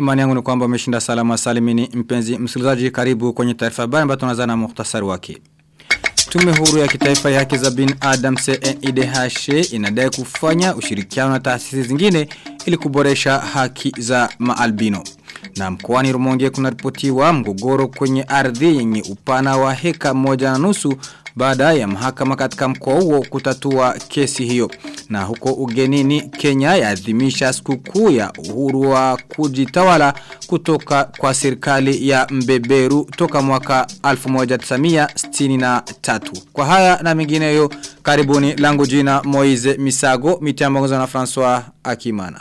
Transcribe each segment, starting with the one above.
Imani yangu ni kwamba umeshinda salama salimini mpenzi msikilizaji karibu kwenye taarifa habari ambayo tunaanza na muhtasari wake. Tume huru ya kitaifa ya haki za binadamu CNIDH inadai kufanya ushirikiano na taasisi zingine ili kuboresha haki za maalbino. Na mkoani Rumonge kunaripotiwa mgogoro kwenye ardhi yenye upana wa heka moja na nusu baada ya mahakama katika mkoa huo kutatua kesi hiyo. Na huko ugenini Kenya yaadhimisha sikukuu ya uhuru wa kujitawala kutoka kwa serikali ya mbeberu toka mwaka 1963. Kwa haya na mengineyo karibuni langu jina Moize Misago mitambo na François Akimana.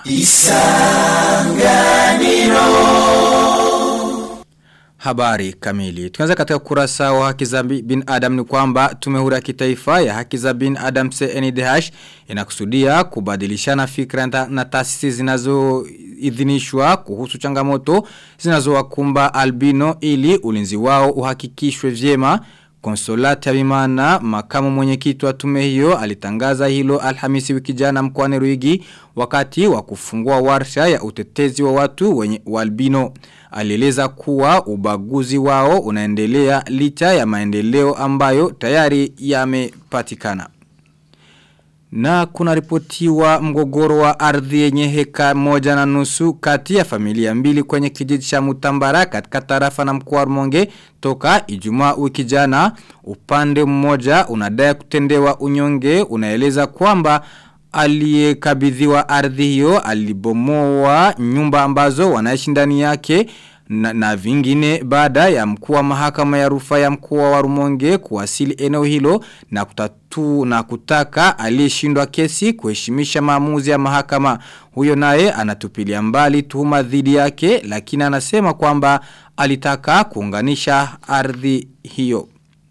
Habari kamili. Tukianza katika kurasa wa haki za bin Adam ni kwamba tume huru ya kitaifa ya haki za bin Adam CNDH inakusudia kubadilishana fikra na taasisi zinazoidhinishwa kuhusu changamoto zinazowakumba albino ili ulinzi wao uhakikishwe vyema. Konsolati Abimana, makamu mwenyekiti wa tume hiyo, alitangaza hilo Alhamisi wiki jana mkoani Ruigi wakati wa kufungua warsha ya utetezi wa watu wenye albino. Alieleza kuwa ubaguzi wao unaendelea licha ya maendeleo ambayo tayari yamepatikana. Na kuna ripotiwa mgogoro wa ardhi yenye heka moja na nusu kati ya familia mbili kwenye kijiji cha Mutambara katika tarafa na mkoa wa Rumonge toka Ijumaa wiki jana upande mmoja unadai kutendewa unyonge unaeleza kwamba aliyekabidhiwa ardhi hiyo alibomoa nyumba ambazo wanaishi ndani yake na, na vingine baada ya mkuu wa mahakama ya rufaa ya mkoa wa Rumonge kuwasili eneo hilo na kutatu na kutaka aliyeshindwa kesi kuheshimisha maamuzi ya mahakama huyo naye anatupilia mbali tuhuma dhidi yake lakini anasema kwamba alitaka kuunganisha ardhi hiyo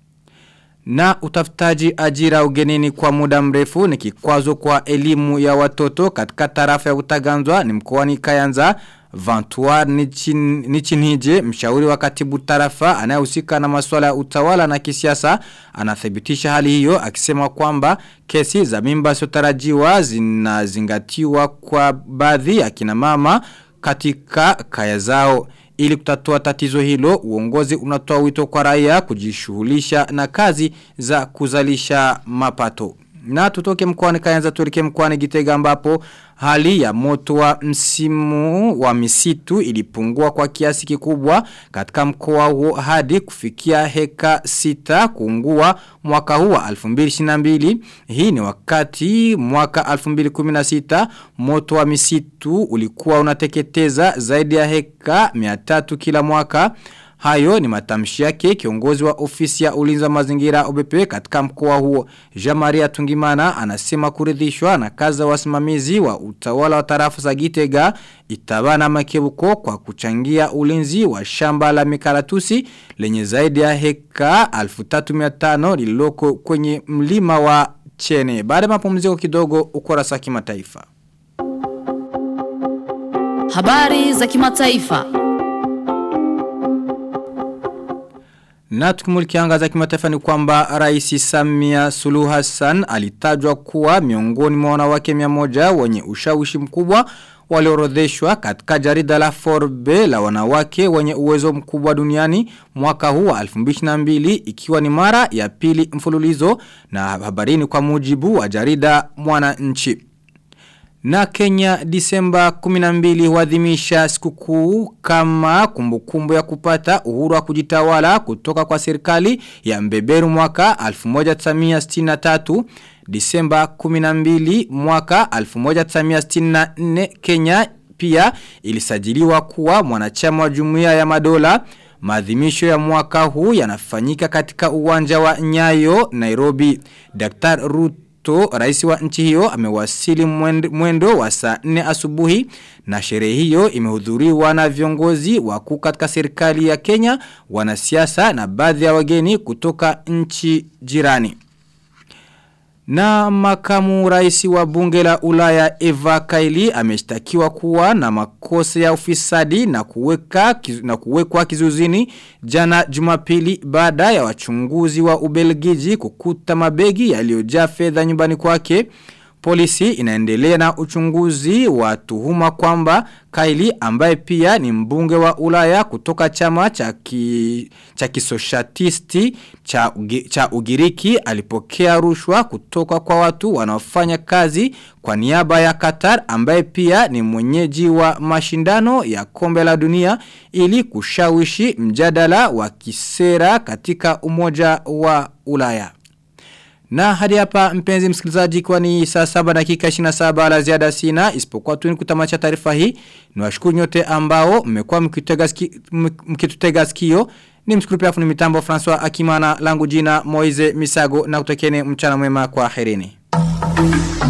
na utafutaji ajira ugenini kwa muda mrefu ni kikwazo kwa elimu ya watoto katika tarafa ya utaganzwa ni mkoani Kayanza Vantuar Nichinhije mshauri wa katibu tarafa anayehusika na masuala ya utawala na kisiasa anathibitisha hali hiyo akisema kwamba kesi za mimba sotarajiwa zinazingatiwa kwa baadhi ya kina mama katika kaya zao ili kutatua tatizo hilo uongozi unatoa wito kwa raia kujishughulisha na kazi za kuzalisha mapato na tutoke mkoani Kayanza tuelekee mkoani Gitega ambapo hali ya moto wa msimu wa misitu ilipungua kwa kiasi kikubwa katika mkoa huo hadi kufikia heka sita kuungua mwaka huu wa 2022 hii ni wakati mwaka 2016 moto wa misitu ulikuwa unateketeza zaidi ya heka 300 kila mwaka Hayo ni matamshi yake kiongozi wa ofisi ya ulinzi wa mazingira OBP katika mkoa huo. Jean-Maria Tungimana anasema kuridhishwa na kazi za wasimamizi wa utawala wa tarafa za Gitega itabana makebuko kwa kuchangia ulinzi wa shamba la mikaratusi lenye zaidi ya heka 1300 lililoko kwenye mlima wa Chene. Baada ya mapumziko kidogo ukurasa kimataifa. Habari za kimataifa. Na tukimuliki za kimataifa ni kwamba Rais Samia Suluhu Hassan alitajwa kuwa miongoni mwa wanawake 100 wenye ushawishi mkubwa waliorodheshwa katika jarida la Forbes la wanawake wenye uwezo mkubwa duniani mwaka huu wa 2022 ikiwa ni mara ya pili mfululizo na habarini kwa mujibu wa jarida Mwananchi. Na Kenya Disemba 12 huadhimisha sikukuu kama kumbukumbu ya kupata uhuru wa kujitawala kutoka kwa serikali ya mbeberu mwaka 1963. Disemba 12 mwaka 1964 Kenya pia ilisajiliwa kuwa mwanachama wa jumuiya ya madola. Maadhimisho ya mwaka huu yanafanyika katika uwanja wa Nyayo, Nairobi. Dr. Ruth Ruto, rais wa nchi hiyo, amewasili mwendo wa saa 4 asubuhi na sherehe hiyo imehudhuriwa na viongozi wakuu katika serikali ya Kenya, wanasiasa na baadhi ya wageni kutoka nchi jirani. Na makamu rais wa bunge la ulaya Eva Kaili ameshtakiwa kuwa na makosa ya ufisadi na kuweka na kuwekwa kizuzini jana Jumapili baada ya wachunguzi wa Ubelgiji kukuta mabegi yaliyojaa fedha nyumbani kwake. Polisi inaendelea na uchunguzi wa tuhuma kwamba Kaili ambaye pia ni mbunge wa Ulaya kutoka chama cha ki, cha kisoshatisti cha, ugi, cha Ugiriki alipokea rushwa kutoka kwa watu wanaofanya kazi kwa niaba ya Qatar ambaye pia ni mwenyeji wa mashindano ya kombe la dunia ili kushawishi mjadala wa kisera katika umoja wa Ulaya. Na hadi hapa mpenzi msikilizaji kwa ni saa saba dakika 27 la ziada sina isipokuwa tu ni kutamacha taarifa hii. Niwashukuru nyote ambao mmekuwa mkitutega ski, mkitutega sikio. Ni mshukuru pia fundi mitambo François Akimana langu jina Moize Misago na kutekene mchana mwema kwa herini.